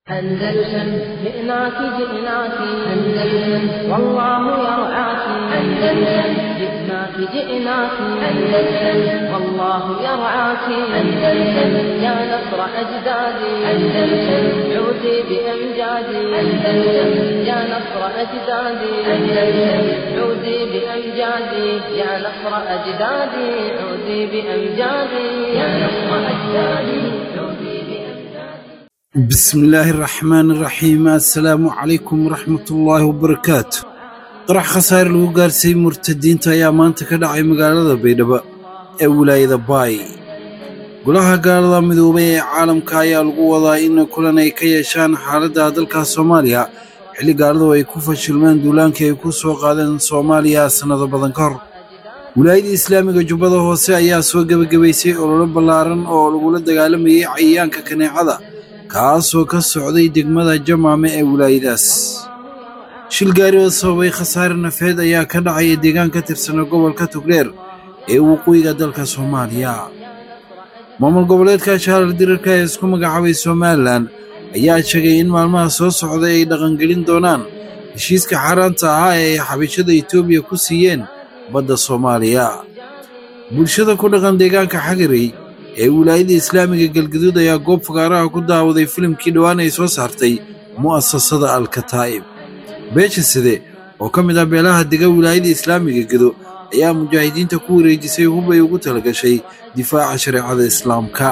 أندلسن جئناك جئناك أندلسن والله يرعاك أندلسن جئناك جئناك أندلسن والله يرعاك أندلسن يا نصر أجدادي أندلسن عودي بأمجادي أندلسن يا نصر أجدادي أندلسن عودي بأمجادي يا نصر أجدادي عودي بأمجادي يا نصر أجدادي عودي بأمجادي بسم الله الرحمن الرحيم السلام عليكم ورحمة الله وبركاته qarax khasaare lagu gaarsiiyey murtadiinta ayaa maanta ka dhacay magaalada baydhabo ee wilaayada baay golaha gaalada midoobay ee caalamka ayaa lagu wadaa in kulan ay ka yeeshaan xaaladda dalka soomaaliya xilli gaaladu ay ku fashilmeen duulaankii ay ku soo qaadeen soomaaliya sannado badan ka hor wilaayada islaamiga jubbada hoose ayaa soo gebagabaysay ololo ballaaran oo lagula dagaalamayay cayayaanka kaneecada kaasoo ka socday degmada jamaame ee wilaayadaas shil gaari oo sababay khasaare nafeed ayaa ka dhacaya deegaan ka tirsana gobolka togdheer ee waqooyiga dalka soomaaliya maamul goboleedka shaarar dirarka ee isku magacaabay somalilan ayaa sheegay in maalmaha soo socday ay dhaqangelin doonaan heshiiska xaaraanta ahaa ee ay xabishada etoobiya ku siiyeen badda soomaaliya bulshada ku dhaqan deegaanka xagarey ee wilaayada islaamiga galgaduud ayaa goob fagaaraha ku daawaday filimkii dhowaan ay soo saartay mu'asasada alkataa'ib beesha side oo ka mid ah beelaha dega wilaayada islaamiga gedo ayaa mujaahidiinta ku wareejisay hub ay ugu talagashay difaaca shareecada islaamka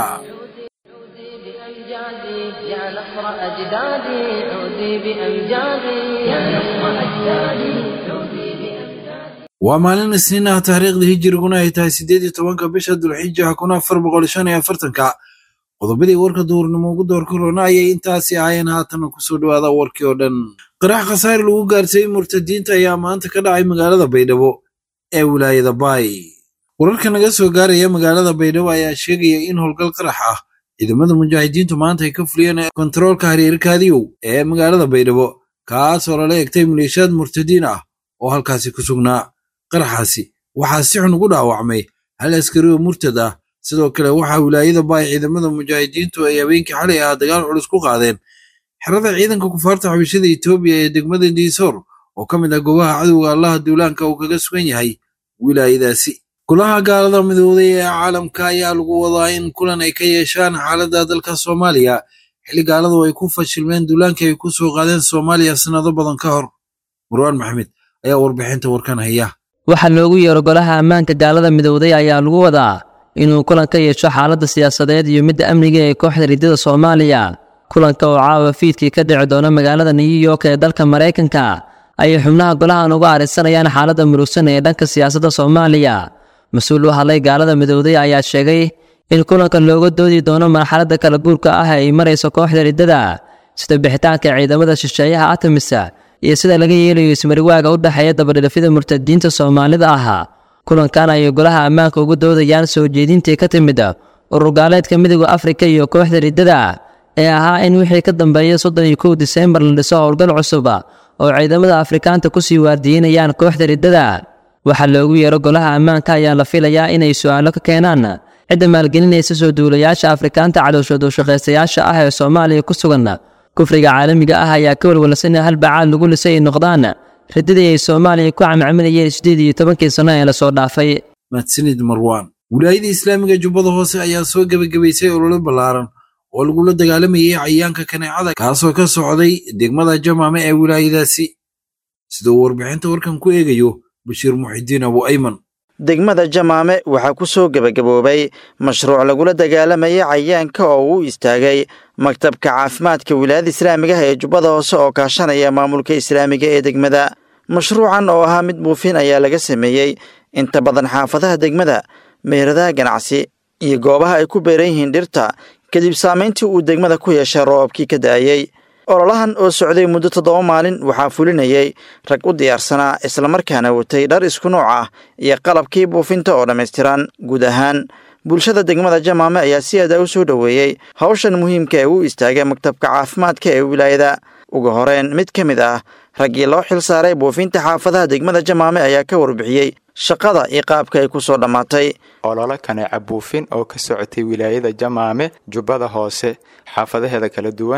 بأمجادي يا نصر أجدادي عودي بأمجادي يا نصر أجدادي عودي بأمجادي waa maalin isniin ah taariikhda hijiriguna ay tahay siddeed iyo tobanka bisha dulxija kun afar boqol shan iyo afartanka qodobadii warka duurnimo ugu door korona ayay intaasi ahaayeen haatana kusoo dhawaada warkii oo dhan qarax khasaare lagu gaarsiiyey murtadiinta ayaa maanta ka dhacay magaalada baydhabo ee wilaayada baay wararka naga soo gaaraya magaalada baydhabo ayaa sheegaya in howlgal qarax ah ciidamada mujaahidiintu maanta ay ka fuliyeen kontaroolka hareerkaadiyow ee magaalada baydhabo kaasoo lala egtay maleeshiyaad murtadiin ah oo halkaasi ku sugnaa qaraxaasi waxaa si xun ugu dhaawacmay hal askari oo murtad ah sidoo kale waxaa wilaayada baay ciidamada mujaahidiintu ay habeenkii xalay ah dagaal culus ku qaadeen xerada ciidanka kufaarta xabishada etoobiya ee degmada diisoor oo ka mid ah goobaha cadowga allaha duulaanka uu kaga sugan yahay wilaayadaasi golaha gaalada midooday ee caalamka ayaa lagu wadaa in kulan ay ka yeeshaan xaaladda dalka soomaaliya xilli gaaladu ay ku fashilmeen duulaankii ay ku soo qaadeen soomaaliya sannado badan ka hor marwaan maxamed ayaa warbixinta warkan haya waxaa loogu yeero golaha ammaanka gaalada midowday ayaa lagu wadaa inuu kulan ka yeesho xaaladda siyaasadeed iyo midda amniga ee kooxda riddada soomaaliya kulanka oo caawa fiidkii ka dhici doona magaalada new york ee dalka maraykanka ayay xubnaha golahan uga arinsanayaan xaaladda murugsan ee dhanka siyaasadda soomaaliya mas-uul u hadlay gaalada midowday ayaa sheegay in kulanka looga doodi doono marxaladda kala guurka ah ee ay marayso kooxda riddada sida bixitaanka ciidamada shisheeyaha atamisa iyo sida laga yeelayo ismariwaaga u dhexeeya dabadhilafyada murtadiinta soomaalida ah kulankan ayay golaha ammaanka uga doodayaan soo jeedintii ka timid ururgaaleedka midooda afrika iyo kooxda riddada ee ahaa in wixii ka dambeeya soddon iyo kow diseembar la dhiso howlgal cusub oo ciidamada afrikaanta kusii waardiinayaan kooxda riddada waxaa loogu yeero golaha ammaanka ayaa la filayaa inay su-aalo ka keenaan cidda maalgelinaysa soo duulayaasha afrikaanta cadowshoodu shaqaystayaasha ah ee soomaaliya ku sugan kufriga caalamiga ah ayaa ka walwalsan in halbacaad lagu lisay ay noqdaan riddadii ay soomaaliya ku camcaminayeen siddeed iyo tobankii sanno ee lasoo dhaafay mahadsanid marwaan wilaayada islaamiga jubbada hoose ayaa soo gebagabaysay ololo ballaaran oo lagula dagaalamayay cayayaanka kaneecada kaasoo ka socday degmada jamaame ee wilaayadaasi sida uu warbixinta warkan ku eegayo bashiir muxidiin abu ayman degmada jamaame waxaa ku soo gebagaboobay mashruuc lagula dagaalamayay cayayaanka oo uu istaagay maktabka caafimaadka wilaayada islaamiga ah ee jubbada hoose oo kaashanaya maamulka islaamiga ee degmada mashruucan oo ahaa mid buufin ayaa laga sameeyey inta badan xaafadaha degmada meheradaha ganacsi iyo goobaha ay ku beeran yihiin dhirta kadib saamayntii uu degmada ku yeeshay roobabkii ka da'ayey ololahan oo socday muddo toddoba maalin waxaa fulinayay rag u diyaarsanaa islamarkaana watay dhar isku nooc ah iyo qalabkii buufinta oo dhammaystiran guud ahaan bulshada degmada jamaame ayaa si adaa u soo dhoweeyey hawshan muhiimka ee u istaagay maktabka caafimaadka ee wilaayada ugu horeyn mid ka mid ah raggii loo xil saaray buufinta xaafadaha degmada jamaame ayaa ka warbixiyey shaqada iyo qaabka ay ku soo dhammaatay ololo kaneeca buufin oo ka socotay wilaayada jamaame jubbada hoose xaafadaheeda kala duwan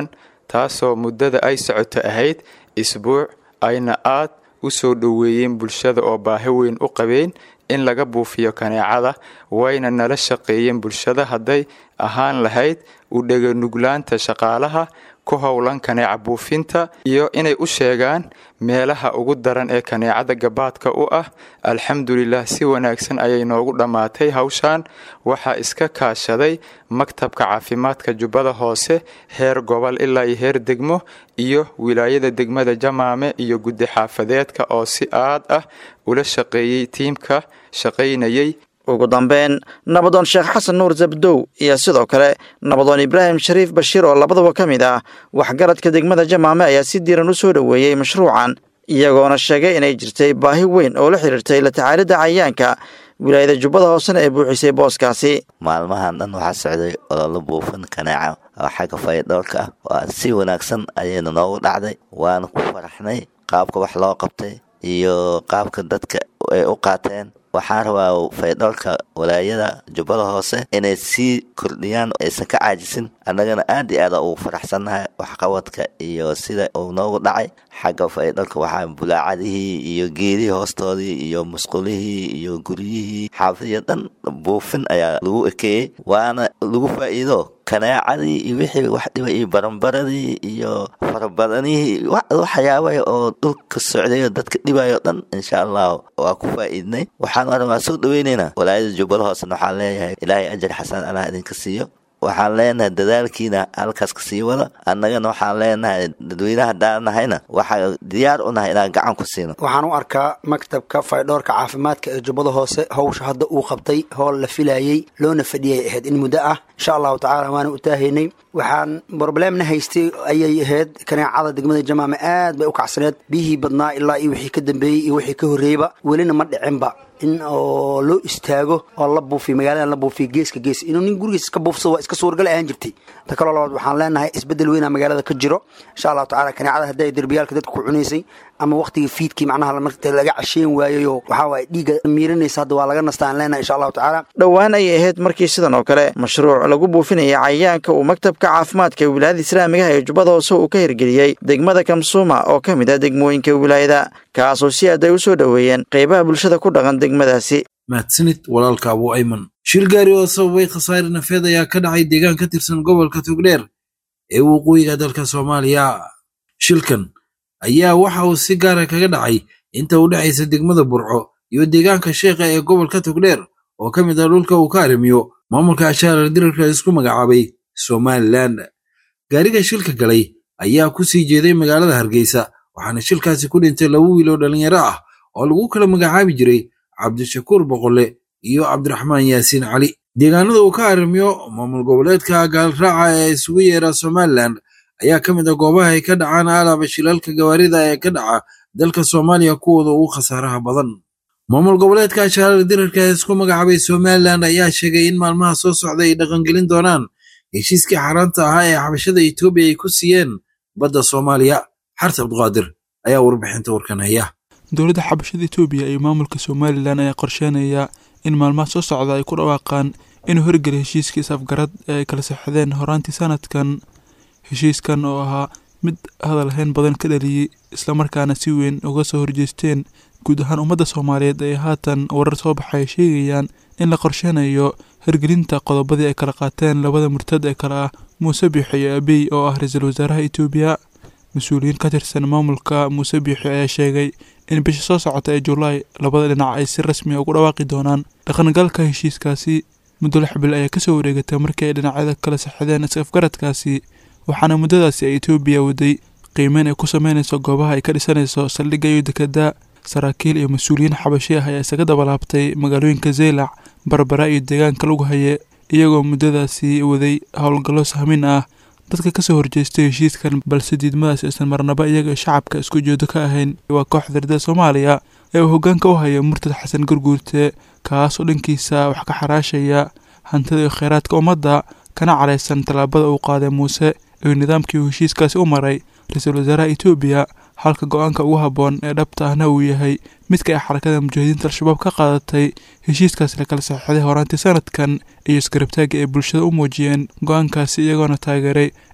taasoo muddada ay socoto ahayd isbuuc ayna aad u soo dhoweeyeen bulshada oo baahi weyn u qabeen in laga buufiyo kaneecada wayna nala shaqeeyeen bulshada hadday ahaan lahayd u dheganuglaanta shaqaalaha ku howlan kaneeca buufinta iyo inay u sheegaan meelaha ugu daran ee kaneecada gabaadka u ah alxamdulilah si wanaagsan ayay noogu dhammaatay hawshan waxaa iska kaashaday maktabka caafimaadka jubbada hoose heer gobol ilaa iyo heer degmo iyo wilaayada degmada jamaame iyo guddi xaafadeedka oo si aad ah ula shaqeeyey tiimka shaqaynayay ugu dambeyn nabadoon sheekh xasan nuur zabdow iyo sidoo kale nabadoon ibraahim shariif bashiir oo labadaba ka mid ah waxgaradka degmada jamaame ayaa si diiran u soo dhoweeyey mashruucan iyagoona sheegay inay jirtay baahi weyn oo la xiriirtay la tacaalidda cayayaanka wilaayada jubbada hoosena ee buuxisay booskaasi maalmahan dhan waxaa socday ololo buufin kaneeca oo xagga fayadhowrka ah waa si wanaagsan ayayna noogu dhacday waana ku faraxnay qaabka wax loo qabtay iyo qaabka dadka ay u qaateen waxaan rabaa faydhowrka walaayada jubbada hoose inay sii kordhiyaan aysan ka caajisin annagana aad iyo aada ugu faraxsannahay waxqabadka iyo sida uu noogu dhacay xagga faydhowrka waxaa bulaacadihii iyo geedihii hoostoodii iyo musqulihii iyo guryihii xaafadiyo dhan buufin ayaa lagu ekeeyey waana lagu faa'iido kaneecadii iyo wixii wax dhiba iyo baranbaradii iyo farabadanihii waxyaaba oo dhulka socdayo dadka dhibayo dhan insha allah waa ku faa'iidnay waxaan oran waa soo dhaweyneynaa walaayada jubbada hoosena waxaan leeyahay ilaahay ajar xasan allah idinka siiyo waxaan leenahay dadaalkiina halkaas ka sii wada annagana waxaan leenahay dadweynaha daanahayna waxaa diyaar u nahay inaan gacan ku siino waxaan u arkaa maktabka faydhoorka caafimaadka ee jubbada hoose howsha hadda uu qabtay hool la filayey loona fadhiyay ahayd in muddo ah insha allahu tacala waana u taahaynay waxaan broblemna haystay ayay ahayd kaneecada degmada jamaame aad bay u kacsaneed biyihii badnaa ilaa iyo wixii ka dambeeyey iyo wixii ka horreeyba welina ma dhicinba in oo loo istaago oo la buufiyo magaaladan la buufiyo geeska gees inuu nin gurigiis iska buufsado waa iska suuragal ahaan jirtay ta kaloo labaad waxaan leenahay isbeddel weynaa magaalada ka jiro insha allahu tacala kaneecada hadday derbiyaalka dadka ku cunaysay ama waqtigii fiidkii macnaha marta laga casheen waayayo waxaa waaye dhiigga miirinaysa hadda waa laga nastaan leenahay insha allahu tacaala dhowaan ayay ahayd markii sidan oo kale mashruuc lagu buufinaya cayayaanka uu maktabka caafimaadka ee wilaayada islaamigaha ee jubbada hoose uu ka hirgeliyey degmada kamsuuma oo ka mid ah degmooyinka wilaayada kaasoo si aad ay u soo dhoweeyeen qeybaha bulshada ku dhaqan degmadaasi mahadsanid walaalka abu ayman shil gaari oo sababay khasaare nafeed ayaa ka dhacay deegaan ka tirsan gobolka togdheer ee waqooyiga dalka soomaaliya shilkan ayaa waxa uu si gaara kaga dhacay inta u dhexaysa degmada burco iyo deegaanka sheekha ee gobolka togdheer oo ka mid ah dhulka uu ka arrimiyo maamulka ashaarar dirarka isku magacaabay somalilan gaariga shilka galay ayaa ku sii jeeday magaalada hargeysa waxaana shilkaasi ku dhintay laba wiil oo dhallinyaro ah oo lagu kala magacaabi jiray cabdishakuur boqolle iyo cabdiraxmaan yaasiin cali deegaanada uu ka arrimiyo maamul goboleedka gaalraaca ee isugu yeera somalilan ayaa ka mid ah goobaha ay ka dhacaan alaaba shilalka gawaarida ee ka dhaca dalka soomaaliya kuwooda ugu khasaaraha badan maamul goboleedka ashaarar dirarka ee isku magacaabay somalilan ayaa sheegay in maalmaha soo socda ay dhaqangelin doonaan heshiiskii xaaraanta ahaa ee xabashada etoobiya ay ku siiyeen badda soomaaliya xarta abduqaadir ayaa warbixinta warkan haya dowladda xabashada etoobiya iyo maamulka somalilan ayaa qorsheynaya in maalmaha soo socda ay ku dhawaaqaan inuu horgeliy heshiiskii is-afgarad ee ay kala saxdeen horaantii sanadkan heshiiskan oo ahaa mid hadalhayn badan ka dhaliyey islamarkaana si weyn uga soo horjeesteen guud ahaan ummadda soomaaliyeed ee haatan warar soo baxay sheegayaan in la qorsheynayo hirgelinta qodobadii ay kala qaateen labada murtad ee kale ah muuse biixi iyo abiy oo ah ra-iisul wasaaraha etoobiya mas-uuliyiin ka tirsan maamulka muuse biixi ayaa sheegay in bisha soo socota ee julaay labada dhinac ay si rasmi a ugu dhawaaqi doonaan dhaqangalka heshiiskaasi muddo lix bil ayaa kasoo wareegatay markii ay dhinacyada kala saxdeen is-afgaradkaasi waxaana muddadaasi ay etoobiya waday qiimeyn ay ku sameynayso goobaha ay ka dhisanayso saldhigga iyo dekada saraakiil iyo mas-uuliyiin xabashi ah ayaa isaga dabalaabtay magaalooyinka zeylac barbara iyo deegaanka lagu haye iyagoo muddadaasi waday howlgallo sahmin ah dadka kasoo horjeestay heshiiskan balse diidmadaas aysan marnaba iyaga shacabka isku jeedo ka ahayn waa kooxda ardada soomaaliya ee uu hoggaanka u haya murtad xasan gurguurte kaas oo dhankiisa wax ka xaraashaya hantida iyo kheyraadka ummadda kana caraysan tallaabada uu qaaday muuse iyo nidaamkii uu heshiiskaasi u maray ra-iisul wasaaraha etoobiya halka go-aanka ugu habboon ee dhabta ahna uu yahay midka ay xarakada mujaahidiinta al-shabaab ka qaadatay heshiiskaasi la kala saxeixday horaantii sanadkan iyo iskarabtaagga ay bulshada u muujiyeen go-aankaasi iyagoona taageeray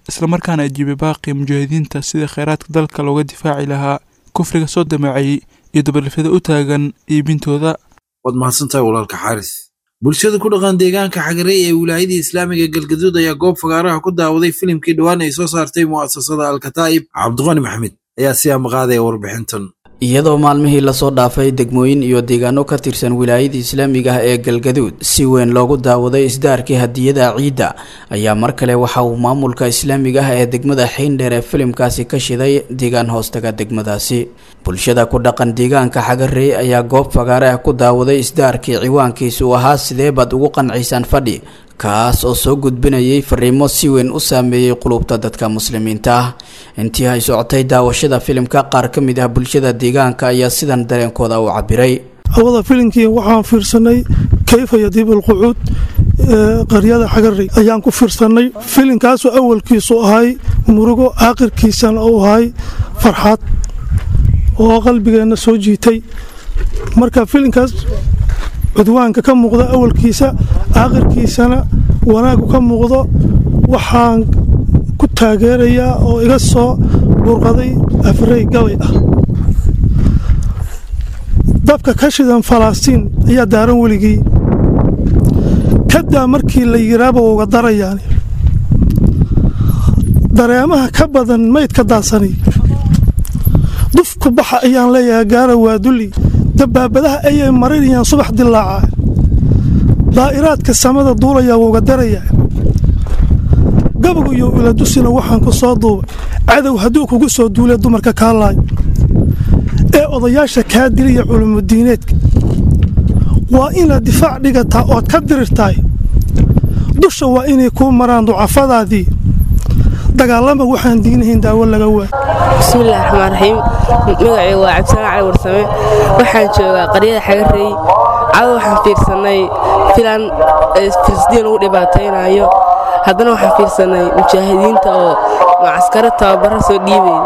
islamarkaana ajiibay baaqii mujaahidiinta sidii kheyraadka dalka looga difaaci lahaa kufriga soo damaaciyey iyo dabalifyada u taagan iibintooda waad mahadsantahay walaalka xaaris bulshada ku dhaqan deegaanka xagarey ee wilaayadii islaamiga galgaduud ayaa goob fagaaraha ku daawaday filimkii dhowaan ay soo saartay mu'asasada alkataa'ib cabdiqani maxamed ayaa si amaqaadaya warbixintan iyadoo maalmihii lasoo dhaafay degmooyin iyo deegaano ka tirsan wilaayada islaamiga ah ee galgaduud si weyn loogu daawaday isdaarkii hadiyada ciidda ayaa mar kale waxa uu maamulka islaamiga ah ee degmada xiindheer ee filimkaasi ka shiday deegaan hoostaga degmadaasi bulshada ku dhaqan deegaanka xagarey ayaa goob fagaare ah ku daawaday isdaarkii ciwaankiisu ahaa sidee baad ugu qanciysaan fadhi kaas oo soo gudbinayay fariimo si weyn u saameeyey qulubta dadka muslimiinta ah intii ay socotay daawashada filimka qaar ka mid ah bulshada deegaanka ayaa sidan dareenkooda u cabiray hawada filimkii waxaan fiirsanay kayfa yadiib alqucuud qaryada xagarey ayaan ku fiirsanay filimkaasoo awalkiisu ahay murugo aakhirkiisana uu ahay farxad oo qalbigeenna soo jiitay marka filimkaas cudwaanka ka muuqda awalkiisa aakhirkiisana wanaagu ka muuqdo waxaan ku taageerayaa oo iga soo burqaday afrey gabay ah dabka ka shidan falastiin ayaa daaran weligii kadaa markii la yiraaba uga darayaan dareemaha ka badan maydka daadsani dufku baxa ayaan leeyahay gaara waaduli dabaabadaha ayay marinayaan subax dilaaca daa'iraadka samada duulayaa wuuga darayaa gabagu iyo iladusina waxaan ku soo duubay cadow hadduu kugu soo duulay dumarka kaa laay ee odayaasha kaa dilaya culumudiineedka waa inaad difaac dhigataa ood ka dirirtahay dusha waa inay kuu maraan ducafadaadii dagaalama waxaan diinahayn daawo laga waa bismillahi raxmaan raxiim magacaygu waa cabdisalaan cali warsame waxaan joogaa qaryada xagarey cado waxaan fiirsannay filan filistiin lagu dhibaataynayo haddana waxaan fiirsannay mujaahidiinta oo macaskaro tababara soo dhiibay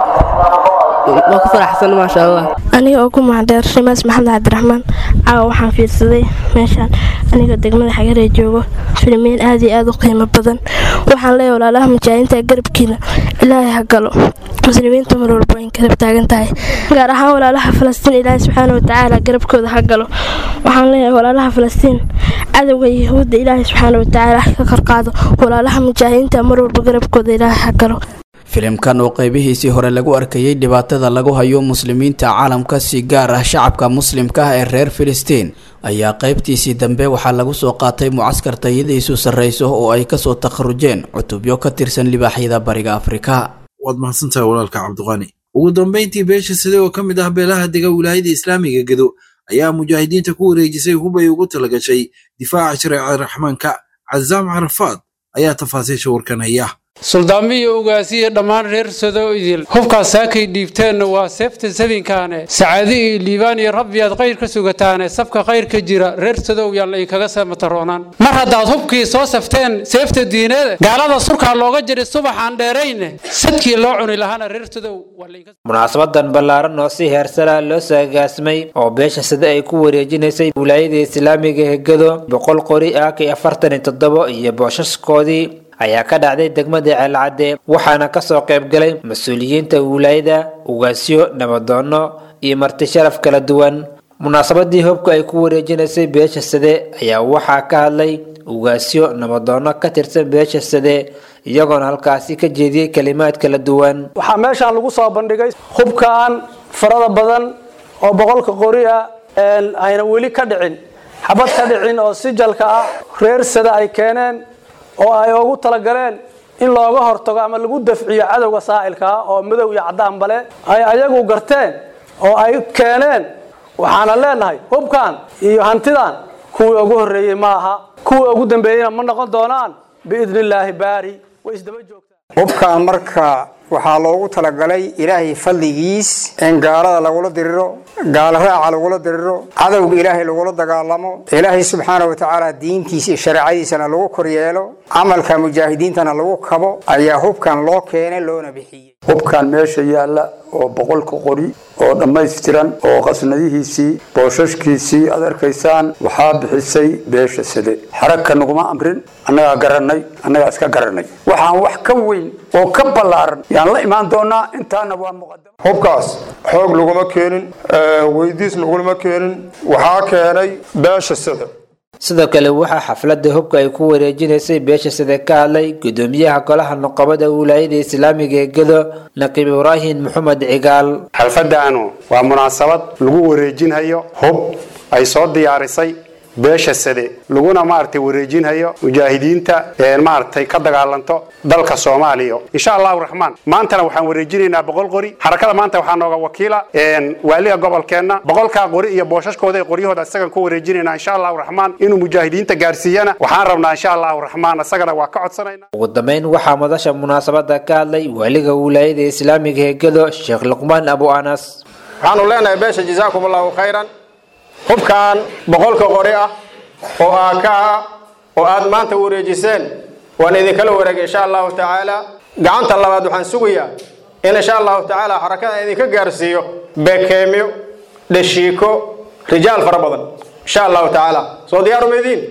waa ku faraxsan maasha allah aniga oo ku mahadheer shimaas maxamed cabdiraxmaan caawa waxaan fiirsaday meeshaan aniga degmada xagaree joogo filmiin aad iyo aad u qiimo badan waxaan leeya walaalaha mujaahidiinta garabkiina ilaahay ha galo muslimiinta mar walba in garab taagan tahay gaar ahaan walaalaha falastiin ilaahay subxaana watacaala garabkooda ha galo waxaan leeyahay walaalaha falastiin cadowga yahuudda ilaahay subxaana watacaala ka korqaado walaalaha mujaahidiinta mar walba garabkooda ilaahay ha galo filimkan oo qaybihiisii hore lagu arkayay dhibaatada lagu hayo muslimiinta caalamka si gaar ah shacabka muslimka ah ee reer filistiin ayaa qaybtiisii dambe waxaa lagu soo qaatay mucaskar tayadiisu sarrayso oo ay kasoo takharujeen cutubyo ka tirsan libaaxyada bariga afrika waad mahadsantahay walaalka cabdiqani ugu dambayntii beesha side oo ka mid ah beelaha dega wilaayada islaamiga gedo ayaa mujaahidiinta ku wareejisay hubay ugu talagashay difaaca shareecada raxmaanka cazaam carafaad ayaa tafaasiisha warkan haya suldaamiyo ogaasiya dhammaan reer sado idil hubkaas saakay dhiibteenna waa seefta sadinkaane sacaadi iyo liibaan iyo rabbiyaad khayr ka sugataane safka khayr ka jira reer sadow yaan laydinkaga seemataroonaan mar haddaad hubkii soo safteen seefta diinada gaalada surkaa looga jiray subaxaan dheerayne sadkii loo cuni lahaana reer sadow munaasabadan ballaaran oo si heersala loo saagaasmay oo beesha sida ay ku wareejinaysay wilaayada islaamiga hegado boqol qori ah kii afartan iyo toddobo iyo booshaskoodii ayaa ka dhacday degmada ceelcadde waxaana kasoo qaybgalay mas-uuliyiinta wilaayada ugaasyo nabadoono iyo marti sharaf kala duwan munaasabadii hubka ay ku wareejinaysay beesha sade ayaa waxaa ka hadlay ugaasyo nabadoono ka tirsan beesha sade iyagoona halkaasi ka jeediyey kalimaad kala duwan waxaa meeshaan lagu soo bandhigay hubkan farada badan oo boqolka qori ah ayna weli ka dhicin xabad ka dhicin oo sijalka ah reer sade ay keeneen oo ay ugu talagaleen in looga hortago ama lagu dafciyo cadowga saa'ilka ah oo madow iyo caddaanbale ay ayagu garteen oo ay keeneen waxaana leenahay hubkan iyo hantidan kuwii ugu horreeyey ma aha kuwii ugu dambeeyeyna ma noqon doonaan biidni illaahi baari way isdaba joogtaan hubkan marka waxaa loogu talagalay ilaahay fadligiis in gaalada lagula diriro gaalo raaca lagula diriro cadowga ilaahay lagula dagaalamo ilaahay subxaana wa tacaala diintiisa iyo shareecadiisana lagu koryeelo camalka mujaahidiintana lagu kabo ayaa hubkan loo keenay loona bixiyey hubkan meesha yaalla oo boqolka qori oo dhammaystiran oo qasnadihiisii boosashkiisii aad arkaysaan waxaa bixisay beesha sade xaragka naguma amrin annagaa garannay annagaa iska garannay waxaan wax ka weyn oo ka ballaaran yaan la imaan doonaa intaana waa muqadam hubkaas xoog laguma keenin weydiis laguma keenin waxaa keenay beesha sade sidoo kale waxaa xafladda hubka ay ku wareejinaysay beesha sida ka hadlay gudoomiyaha golaha nuqabada wilaayada islaamiga ee gedo naqiib ibraahim maxamed cigaal xalfadaanu waa munaasabad lagu wareejinhayo hub ay soo diyaarisay beesha sade laguna maaragtay wareejinhayo mujaahidiinta maaragtay ka dagaalanto dalka soomaaliya insha allahu raxmaan maantana waxaan wareejinaynaa boqol qori xarakada maanta waxaa nooga wakiila waaliga gobolkeenna boqolkaa qori iyo booshaskooda ee qoryahooda isagan ku wareejinaynaa insha allahu raxmaan inuu mujaahidiinta gaarsiiyana waxaan rabnaa insha allahu raxmaan isagana waa ka codsanayna ugu dambeyn waxaa madasha munaasabada ka hadlay waaliga wilaayada islaamiga ee gedo sheekh luqmaan abu anas waxaanu leenahay beesha jazaakum allahu khayran hubkan boqolka qori ah oo aaka ah oo aad maanta wareejiseen waan idinkala wareegay insha allahu tacaala gacanta labaad waxaan sugayaa in insha allahu tacaala xarakada idinka gaarsiiyo bekeemyo dhashiiko rijaal fara badan insha allahu tacaala soo diyaaru maydiin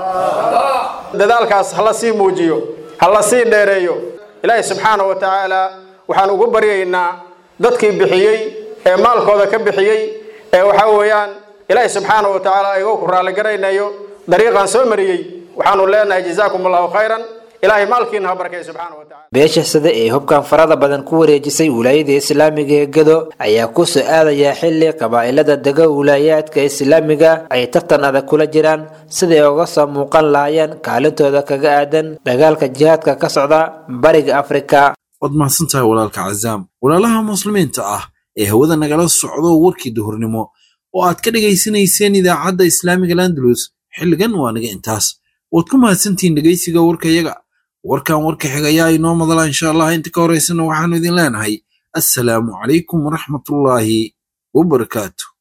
dadaalkaas hala sii muujiyo hala sii dheereeyo ilaahi subxaanahu wa tacaala waxaan ugu baryaynaa dadkii bixiyey ee maalkooda ka bixiyey ee waxaa weeyaan ilaahi subxaanahu wa tacaala igoo ku raalligaraynayo dariiqaan soo mariyey waxaanu leenahay jazaakum allahu khayran ilaahay maalkiina ha barkay subxaana wa tacala beesha sida ee hubkan farada badan ku wareejisay wilaayada islaamiga ee gedo ayaa ku soo aadaya xili qabaa'ilada dega wilaayaadka islaamiga ay tartan adag kula jiraan siday uga soo muuqan lahaayeen kaalintooda kaga aadan dagaalka jihaadka ka socda bariga afrika waad mahadsantahay walaalka cazaam walaalaha muslimiinta ah ee hawada nagala socdo warkii duhurnimo oo aad ka dhegaysanayseen idaacadda islaamiga landalus xilligan waa naga intaas waad ku mahadsantihiin dhegaysiga warkayaga warkan warka xigayaa inoo madala insha allah inta ka horaysana waxaanu idin leenahay assalaamu calaykum waraxmatullaahi wabarakaatu